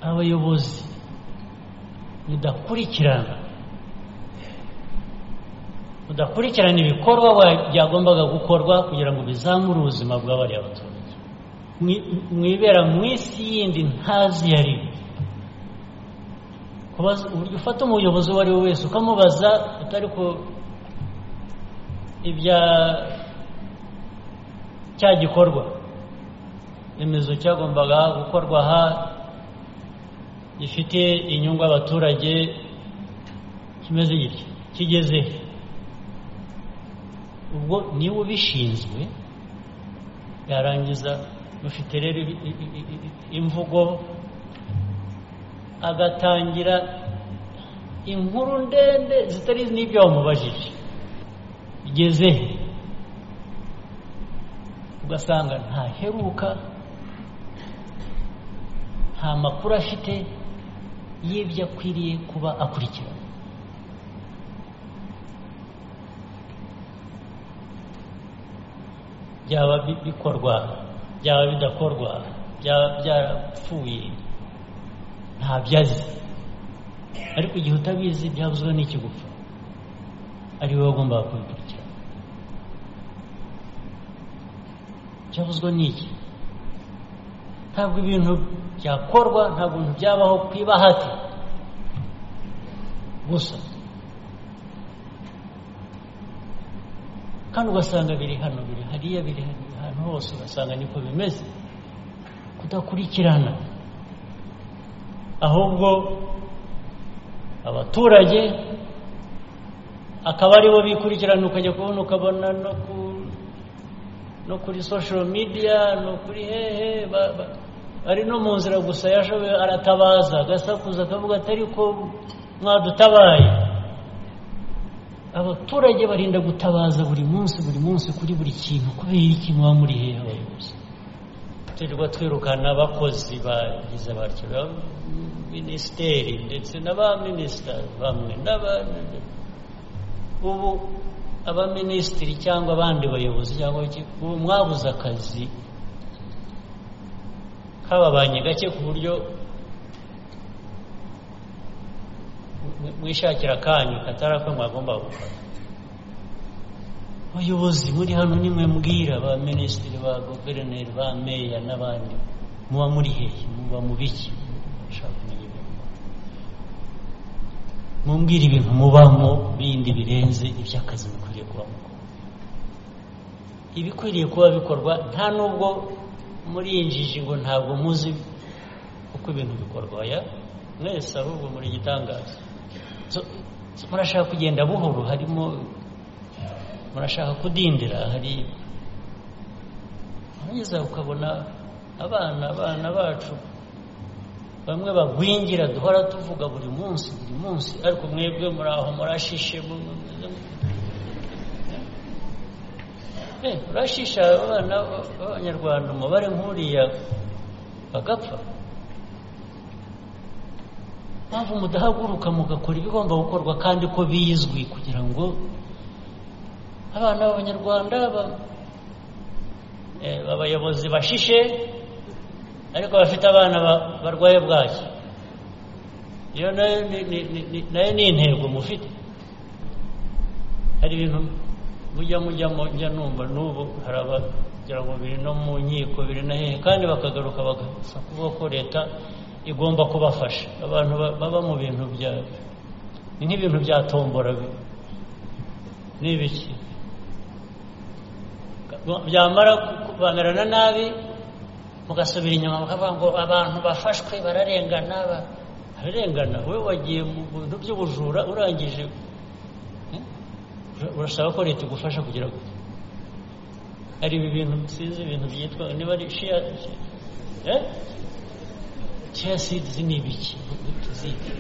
abayobozi mudakurikirana mudakurikirana ibikorwa byagombaga gukorwa kugira ngo bizamure ubuzima bw'abariya abaturage mwibera mu isi yindi ntazi yari uburyo ufata umuyobozi uwo ari we wese ukamubaza utari ko ibya cya gikorwa remezo cyagombaga gukorwa aha gifite inyungu abaturage kimeze gitya kigeze ubwo niba ubishinzwe yarangiza mufite rero imvugo agatangira inkuru ndende zitari n'ibyo wamubajije bigeze ugasanga ntaheruka nta makuru afite y'ibyo akwiriye kuba akurikirana byaba bikorwa byaba bidakorwa byaba byarapfuye ntabyo azi ariko igihe utabizi byabuzwa n'ikigupfa ari wowe ugomba kubikurikirana icyabuzwa ni iki ntabwo ibintu byakorwa nta bintu byabaho ku ibahati gusa kandi ugasanga biri hano biri hariya biri ahantu hose ugasanga niko bimeze kudakurikirana ahubwo abaturage akaba aribo bikurikirana ukajya kubona ukabona no kuri social media no kuri hehe ari no mu nzira gusa yashoboye aratabaza agasakuza akavuga atari ko mwadutabaye abaturage barinda gutabaza buri munsi buri munsi kuri buri kintu kubera iki muba muri hehe abayobozi turirwa twirukana abakozi bagize batyo ba minisiteri ndetse n'abaminisita bamwe n'abandi ubu abaminisitiri cyangwa abandi bayobozi cyangwa ubu mwabuze akazi kababanye gake ku buryo mwishakira akanyu katari ako mwagomba gufata abayobozi muri hano nimwe mbwira ba minisitiri ba guverineri ba meya n'abandi muba muri hehe muba mu biki mumbwira ibintu mubamo bindi birenze iby'akazi bikwiriye kuba mukora ibikwiriye kuba bikorwa nta n'ubwo murinjije ngo ntabwo muzi uko ibintu bikorwa ya mwese ahubwo muri igitangaza murashaka kugenda buhoro harimo murashaka kudindira hari mwiza ukabona abana abana bacu bamwe bagwingira duhora tuvuga buri munsi buri munsi ariko mwebwe muri aho murashishe urashisha abana b'abanyarwanda umubare nk'uriya bagapfa mpamvu mudahaguruka mugakora ibigomba gukorwa kandi ko bizwi kugira ngo abana b'abanyarwanda abayobozi bashishe ariko bafite abana barwaye bwaki iyo nayo ni intego mufite hari ibintu mujya mujyamo njya numva n'ubu hari abagira ngo biri no mu nkiko biri na hehe kandi bakagaruka bagasa kuvuga ko leta igomba kubafasha abantu baba mu bintu bya ni nk'ibintu bya tombora ni ibiki byamara bamerana nabi mugasubira inyuma mukavuga ngo abantu bafashwe bararengana bararengana we wagiye mu bintu by'ubujura urangije urasaba ko leta igufasha kugira ngo hari ibi bintu sinzi ibintu byitwa niba ari shiya shiya sidizi ni ibiki tuzite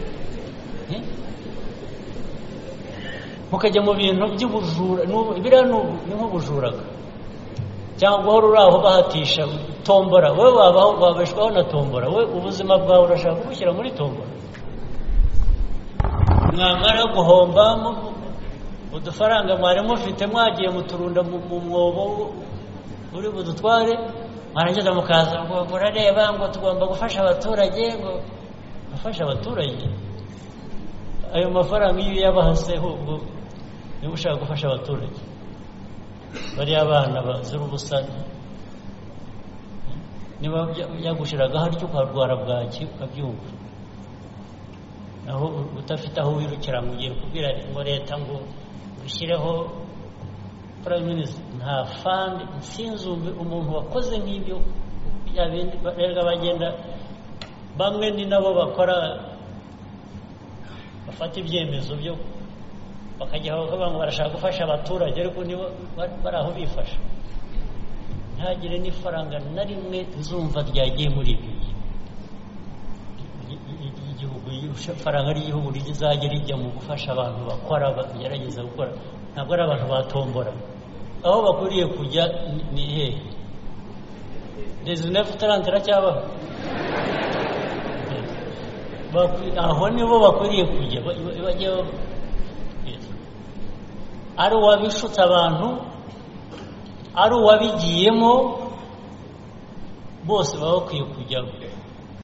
mukajya mu bintu by'ubujura biriya ni nk'ubujuraga cyangwa uhora uri aho bahatisha tombora wowe wabaho wabeshwaho na tombora we ubuzima bwawe urashaka kubushyira muri tombora mwamara guhomba udufaranga mwari mufite mwagiye muturunda mu mwobo uri budutware mwarangiza mukaza ngo murareba ngo tugomba gufasha abaturage ngo afasha abaturage ayo mafaranga iyo uyabahaseho ubwo niba ushaka gufasha abaturage bariya abana bazira ubusa niba yagushiraga hatyo ukarwara bwaki ukabyumva naho udafite aho wirukira ngo ugiye kubwira ngo leta ngo ushyireho prime minister nta fandi nsinzumbe umuntu wakoze nk'ibyo bya bindi barega bagenda bamwe ni nabo bakora bafata ibyemezo byo bakajya bavuga ngo barashaka gufasha abaturage ariko nibo bari aho bifasha ntihagire n'ifaranga na rimwe zumva ryagiye muri ibyo igihugu ifaranga ry'igihugu rizajya rijya mu gufasha abantu bakora bagerageza gukora ntabwo ari abantu batombora aho bakwiriye kujya ni hehe rezinefu tarante iracyabaho aho nibo bakwiriye kujya ari uwabishutse abantu ari uwabigiyemo bose baba bakwiye kujyaho